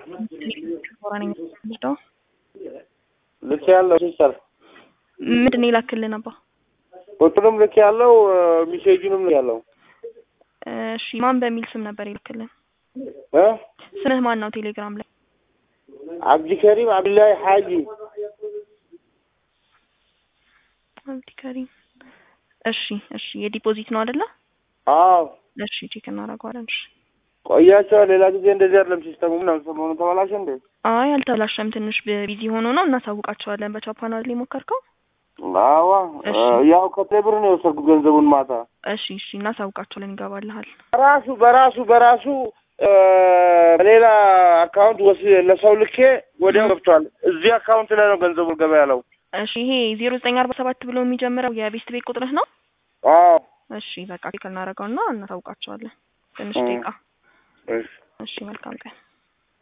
ነኝ የምወስደው። ልክ ያለው ሲስተር ምንድን ነው የላክልን አባ? ቁጥሩም ልክ ያለው ሚሴጁንም ልክ ያለው እሺ ማን በሚል ስም ነበር የላክልን? እ ስምህ ማን ነው ቴሌግራም ላይ? አብዲከሪም አብዱላሂ ሀጂ አብዲከሪም እሺ እሺ የዲፖዚት ነው አይደለ? አዎ እሺ ቼክ እናደርገዋለን። እሺ ቆያቸዋል። ሌላ ጊዜ እንደዚህ አይደለም ሲስተሙ። ምናምን ሰሞኑ ተበላሸ እንዴ? አይ አልተበላሸም። ትንሽ ቢዚ ሆኖ ነው። እናሳውቃቸዋለን። በቻፓናል ላይ ሞከርከው? አዋ እሺ። ያው ከቴብር ነው የወሰድኩት ገንዘቡን ማታ እሺ እሺ እናሳውቃቸዋለን። ይገባልሃል። በራሱ በራሱ በራሱ እ በሌላ አካውንት ወስ ለሰው ልኬ ወዲያው ገብቷል። እዚህ አካውንት ላይ ነው ገንዘቡ ገባ ያለው። እሺ ይሄ ዜሮ ዘጠኝ አርባ ሰባት ብሎ የሚጀምረው የቤስት ቤት ቁጥርህ ነው? አዎ እሺ በቃ ቼክ እናደርገውና እናሳውቃቸዋለን። ትንሽ እ። ደቂቃ። እሺ እሺ መልካም ቀን።